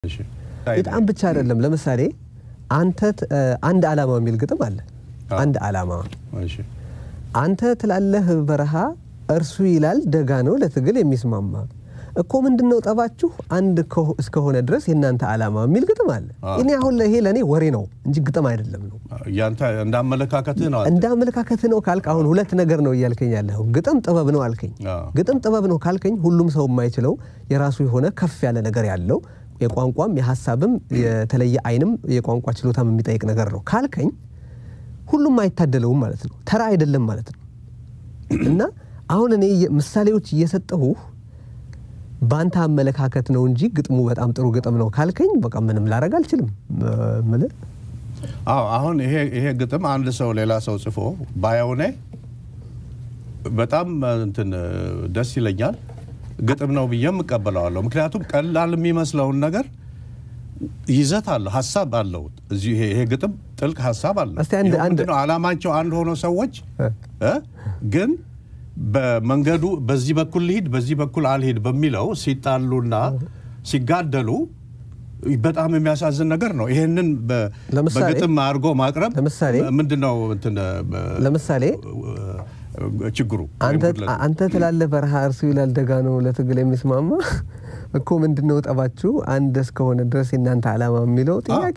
በጣም ብቻ አይደለም። ለምሳሌ አንተ አንድ ዓላማ የሚል ግጥም አለ። አንድ ዓላማ አንተ ትላለህ በረሃ እርሱ ይላል ደጋ ነው ለትግል የሚስማማ እኮ ምንድን ነው ጠባችሁ አንድ እስከሆነ ድረስ የእናንተ ዓላማ የሚል ግጥም አለ። እኔ አሁን ይሄ ለእኔ ወሬ ነው እንጂ ግጥም አይደለም ነው። እንደ አመለካከትህ ነው። እንደ አመለካከትህ ነው ካልክ አሁን ሁለት ነገር ነው እያልከኝ ያለኸው። ግጥም ጥበብ ነው አልከኝ። ግጥም ጥበብ ነው ካልከኝ ሁሉም ሰው የማይችለው የራሱ የሆነ ከፍ ያለ ነገር ያለው የቋንቋም የሀሳብም የተለየ አይንም የቋንቋ ችሎታም የሚጠይቅ ነገር ነው ካልከኝ ሁሉም አይታደለውም ማለት ነው። ተራ አይደለም ማለት ነው። እና አሁን እኔ ምሳሌዎች እየሰጠሁህ በአንተ አመለካከት ነው እንጂ ግጥሙ በጣም ጥሩ ግጥም ነው ካልከኝ በቃ ምንም ላረግ አልችልም። ምልህ አዎ፣ አሁን ይሄ ግጥም አንድ ሰው ሌላ ሰው ጽፎ ባየው እኔ በጣም እንትን ደስ ይለኛል። ግጥም ነው ብዬም እቀበለዋለሁ። ምክንያቱም ቀላል የሚመስለውን ነገር ይዘት አለው፣ ሀሳብ አለው። እዚህ ይሄ ግጥም ጥልቅ ሀሳብ አለው። ምንድነው ዓላማቸው አንድ ሆኖ ሰዎች ግን በመንገዱ በዚህ በኩል ልሂድ በዚህ በኩል አልሂድ በሚለው ሲጣሉና ሲጋደሉ በጣም የሚያሳዝን ነገር ነው። ይሄንን በግጥም አድርጎ ማቅረብ ምንድነው ለምሳሌ ችግሩ? አንተ ትላለህ በረሃ እርሱ ይላል ደጋ ነው ለትግል የሚስማማ እኮ ምንድነው ጠባችሁ አንድ እስከሆነ ድረስ የእናንተ ዓላማ የሚለው ጥያቄ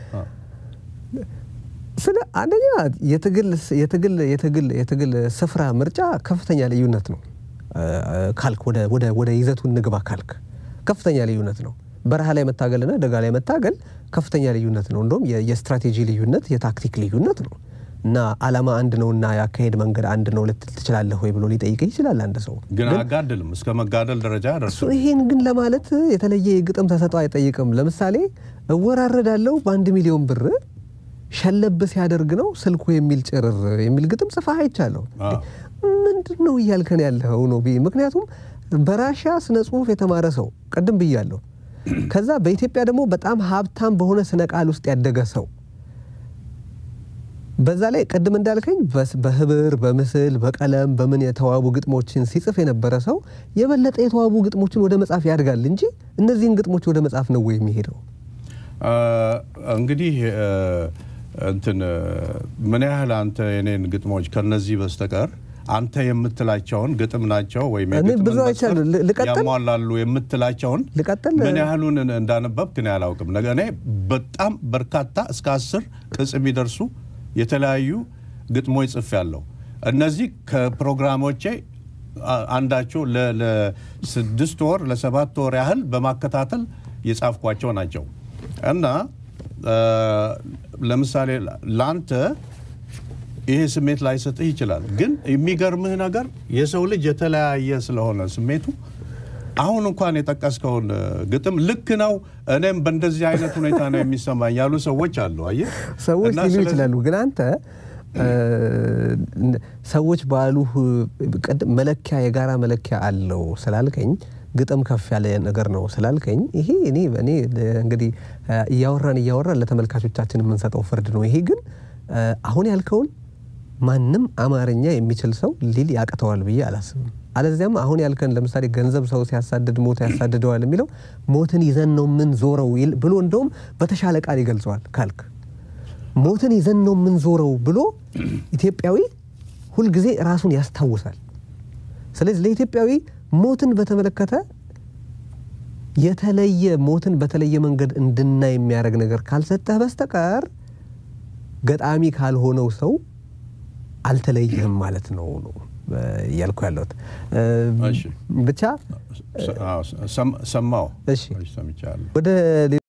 ስለ አንደኛ የትግል የትግል የትግል የትግል ስፍራ ምርጫ ከፍተኛ ልዩነት ነው ካልክ ወደ ይዘቱ እንግባ ካልክ ከፍተኛ ልዩነት ነው። በረሃ ላይ መታገልና ደጋ ላይ መታገል ከፍተኛ ልዩነት ነው። እንደውም የስትራቴጂ ልዩነት፣ የታክቲክ ልዩነት ነው እና ዓላማ አንድ ነው እና የአካሄድ መንገድ አንድ ነው ልትል ትችላለህ ወይ ብሎ ሊጠይቅህ ይችላል አንድ ሰው። ግን አያጋድልም፣ እስከ መጋደል ደረጃ ያደርሱ። ይህን ግን ለማለት የተለየ የግጥም ተሰጥኦ አይጠይቅም። ለምሳሌ እወራረዳለሁ በአንድ ሚሊዮን ብር ሸለብ ሲያደርግ ነው ስልኩ የሚል ጭርር የሚል ግጥም ጽፋ አይቻለሁ። ምንድን ነው እያልከን ያለኸው ነው? ምክንያቱም በራሻ ስነ ጽሁፍ የተማረ ሰው ቅድም ብያለሁ። ከዛ በኢትዮጵያ ደግሞ በጣም ሀብታም በሆነ ስነ ቃል ውስጥ ያደገ ሰው በዛ ላይ ቅድም እንዳልከኝ በህብር በምስል በቀለም በምን የተዋቡ ግጥሞችን ሲጽፍ የነበረ ሰው የበለጠ የተዋቡ ግጥሞችን ወደ መጻፍ ያድጋል እንጂ እነዚህን ግጥሞች ወደ መጻፍ ነው ወይ የሚሄደው? እንግዲህ እንትን ምን ያህል አንተ የኔን ግጥሞች ከነዚህ በስተቀር አንተ የምትላቸውን ግጥም ናቸው ወይም ብዙ አይቻሉ ያሟላሉ የምትላቸውን ምን ያህሉን እንዳነበብክ እኔ አላውቅም። ነገ እኔ በጣም በርካታ እስከ አስር ቅጽ የሚደርሱ የተለያዩ ግጥሞች ጽፌያለሁ። እነዚህ ከፕሮግራሞቼ አንዳቸው ለስድስት ወር ለሰባት ወር ያህል በማከታተል የጻፍኳቸው ናቸው እና ለምሳሌ ለአንተ ይሄ ስሜት ላይሰጥህ ይችላል። ግን የሚገርምህ ነገር የሰው ልጅ የተለያየ ስለሆነ ስሜቱ አሁን እንኳን የጠቀስከውን ግጥም ልክ ነው፣ እኔም በእንደዚህ አይነት ሁኔታ ነው የሚሰማኝ ያሉ ሰዎች አሉ። አየህ ሰዎች ሊሉ ይችላሉ። ግን አንተ ሰዎች ባሉህ መለኪያ የጋራ መለኪያ አለው ስላልከኝ ግጥም ከፍ ያለ ነገር ነው ስላልከኝ ይሄ እኔ እኔ እንግዲህ እያወራን እያወራን ለተመልካቾቻችን የምንሰጠው ፍርድ ነው። ይሄ ግን አሁን ያልከውን ማንም አማርኛ የሚችል ሰው ሊል ያቅተዋል ብዬ አላስብም። አለዚያም አሁን ያልከን ለምሳሌ ገንዘብ ሰው ሲያሳድድ ሞት ያሳድደዋል የሚለው ሞትን ይዘን ነው ምን ዞረው ብሎ እንደውም በተሻለ ቃል ይገልጸዋል ካልክ ሞትን ይዘን ነው ምን ዞረው ብሎ ኢትዮጵያዊ ሁልጊዜ ራሱን ያስታውሳል። ስለዚህ ለኢትዮጵያዊ ሞትን በተመለከተ የተለየ ሞትን በተለየ መንገድ እንድናይ የሚያደርግ ነገር ካልሰጠህ በስተቀር ገጣሚ ካልሆነው ሰው አልተለየህም ማለት ነው ነው እያልኩ ያለሁት። ብቻ ሰማው ወደ